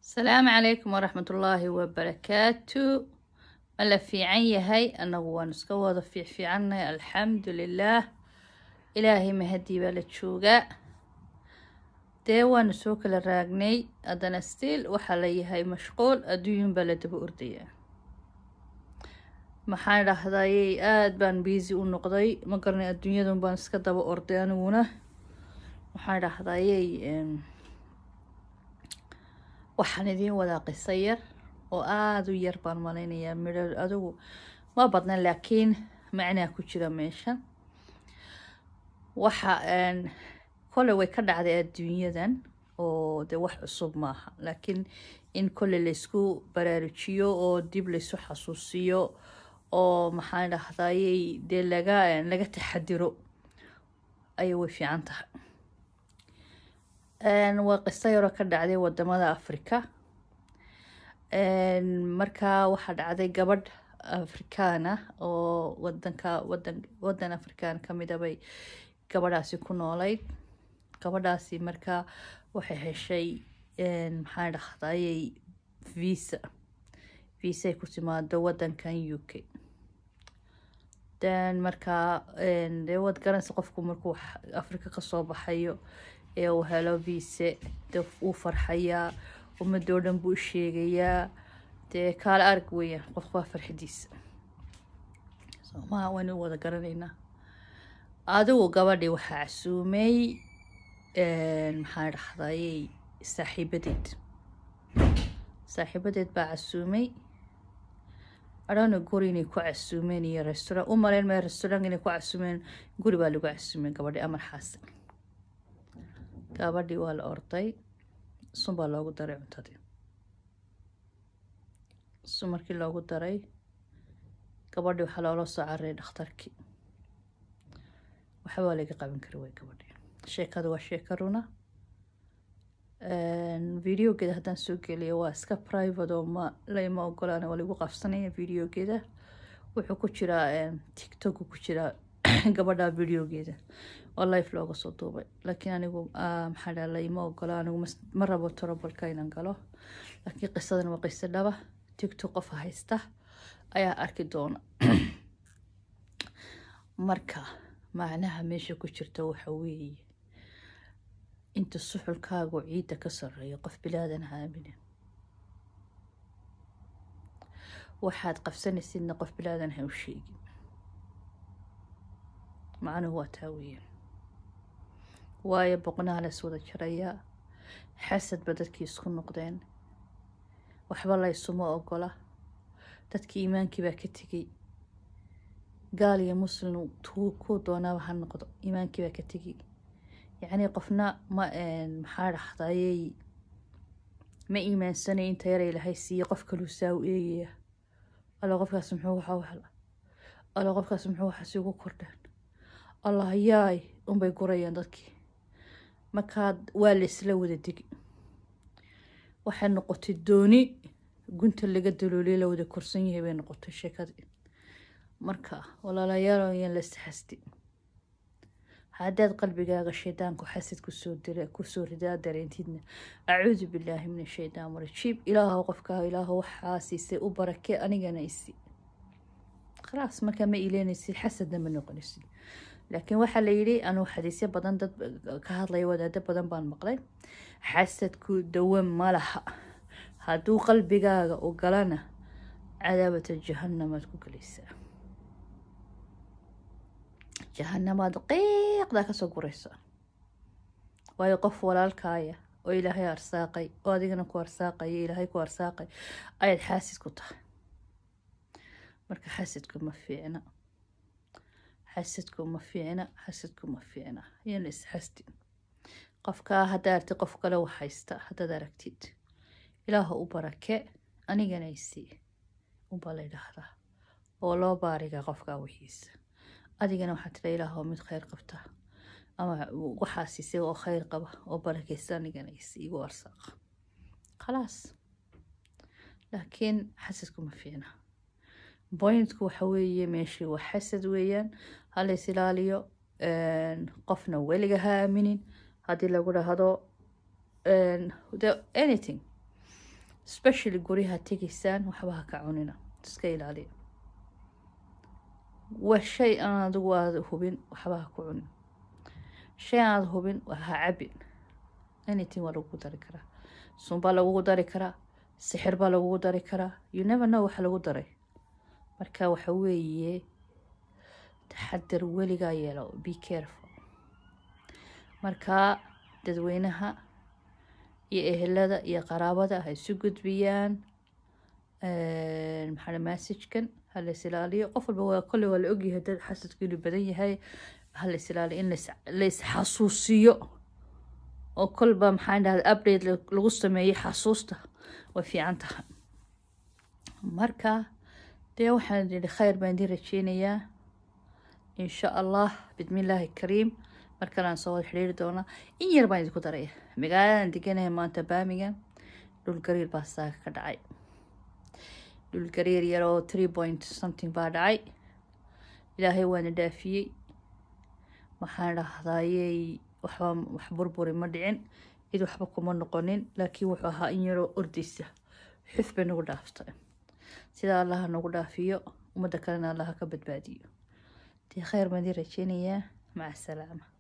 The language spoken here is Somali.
asalaamu calaykum waraxmatullaahi wabarakaatu ma la fiican yahay annagu waanu iska wada fiicfiicannahay alxamdu lilaah ilaahay mahadii baa la joogaa dee waanu soo kala raagnay haddana stiil waxaa la yahay mashquul adduunyun baa la daba ordayaa maxaan dhahdayey aada baan biisi u noqday ma garanay adduunyadun baan iska daba orday aniguna waxaan dhahdayey waxaan idiin wadaa qiso yar oo aada u yar baan malaynayaa midho adigu ma badna laakiin macnaa ku jira meeshan waxa kole way ka dhacday adduunyadan oo dee wax cusub maaha laakiin in kole laysku baraarujiyo oo dib laysu xasuusiyo oo maxaan dhahdayey dee laga laga taxadiro ayay way fiican tahay waa qiso yaroo ka dhacday wadamada africa markaa waxaa dhacday gabadh afrikaana oo wadanka wadan wadan afrikaan kamida bay gabadhaasi ku noolayd gabadhaasi markaa waxay heshay maxaan dhahdayey visa visaay ku timaado wadankan u k then markaa dee waad garanaysa qofku markuu africa kasoo baxayo ee uu helo viise dee wuu farxayaa ummadoo dhan buu u sheegayaa dee kaala arag weeyaan qofku waa farxadiisa soomaha waynu wada garanaynaa adigu gabadhii waxaa casuumay maxaan dhahdayey saaxiibadeed saaxiibadeed baa casuumay adhana guri inay ku casuumeen iyo restaurant u maleyn maya restaurant inay ku casuumeen guri baa lagu casuumay gabadhi amar xaasan gabadhii waa la orday sun baa loogu daray cuntadii sun markii loogu daray gabadhii waxaa loola soo cararay dhakhtarkii waxbaa laga qaban kari way gabadhii sheekada waa sheeka runa videogeeda haddaan soo geliyo waa iska private oo ma layma ogolaan waa lagu qabsanaya videogeeda wuxuu ku jiraa tiktok ku jiraa gabadha videogeeda oo life looga soo duubay laakiin anigu maxaa dhaa layma ogola anigu ma rabo torobalka inaan galo laakiin qisadan waa qiso dhaba tiktok qofa haysta ayaa arki doona marka macnaha meesha ku jirta waxa weeye inta suxulkaagu ciidda ka sareeyo qof bilaadan haaminin waxaad qabsanaysidna qof bilaadan ha u sheegin macnuhu waa taa weeyaan waayo boqnaha lays wada jarayaa xasadba dadkii isku noqdeen waxba laysuma ogola dadkii iimaankii baa ka tegey gaal iyo muslim kuu doonaaba ha noqdo iimaankii baa ka tegey yacnii qofna ma maxaa dhahdayey ma iimaansanay inta yara ilahay siiye qof kaluu saa u eegaya alla qofkaas muxuu waxa u hela alla qofkaas muxuu waxaasi ugu kordheen allah yaay unbay gurayaan dadkii markaad waa laysla wada degi waxay noqotay dooni gunta laga dalooliya la wada korsan yahay bay noqotay sheekadii marka walaalayaal yaan la isxasti haddaad qalbigaaga shaydaanku xasid kusoo dira kusoo ridaa dareentidna acuudu billaahi min ashaydaan rajiib ilaahow qofkaa ilaahow waxaa siisay u barakee anigana isi khalaas markaa ma ileynaysid xasadna ma noqonaysid laakiin waxaa la yidhi anuu xadiisyo badan dad ka hadlaya wadaado badan baan maqlay xasadku dawan ma laha hadduu qalbigaaga u galana cadaabata jahanamaad ku gelaysaa jahanamaad qiiqdaa kasoo guraysaa waayo qof walaalkaaya oo ilaahay arsaaqay oo adigana ku arsaaqaya ilaahay ku arsaaqay ayaad xaasid ku tahay marka xasidku ma fiicna xasidku ma fiicna xasidku ma fiicna yan isxasdi qofkaa haddaa artid qof kale wax haysta haddaad aragtid ilaaha u barake anigana isii unbaa la ydhaahdaa oo loo baariga qofkaa wixiisa adigana waxaa tira ilaahoo mid kheyr qabta ama waxaa siisay oo kheyr qaba oo barakeysa anigana isii igu arsaaqa khalaas laakiin xasidku ma fiicna boyntku waxa weeye meeshii waa xasad weeyaan halays ilaaliyo qofna weliga ha aaminin haddii lagu dhahdo anything especially guryaha tegaysaan waxba ha ka cunina iska ilaaliya waa shay aan adigu aada hubin waxba ha ku cunin shay aan aada hubin ha cabin anything waa lagugu dari karaa sun baa lagugu dari karaa sixir baa lagugu dari karaa you never know waxa lagu daray marka waxa weeye taxadar weligaa yeelo be careful marka dadweynaha iyo ehelada iyo qaraabada ha isu gudbiyaan maxaa messajkan ha la is ilaaliyo qof walba waa kolley waa la ogyahay dad xasadku inuu badan yahay ha la is ilaaliyo in la isxasuusiyo oo kolba maxaa dhahda update lagu sameeyey xasuusta way fiican tahay marka dee waxaan idhi khayr baan idin rajeynayaa insha allah bismillaahi kariim mar kalean soo wada xidhiiri doonaa in yar baan idinku daraya magaaladan deganahay maanta baamigan dhul gariir baa saaga ka dhacay dhul gariir yar oo three point something baa dhacay ilaahay waana dhaafiyey waxaan dhahdayey waxba wax burburi ma dhicin cid waxba kuma noqonin laakiin wuxuu ahaa in yaroo ordaysa xuf bay nagu dhaaftay sidaa allaha nagu dhaafiyo ummadda kalena allaha ka badbaadiyo dee khayr baan idin rajeynayaa maca asalaama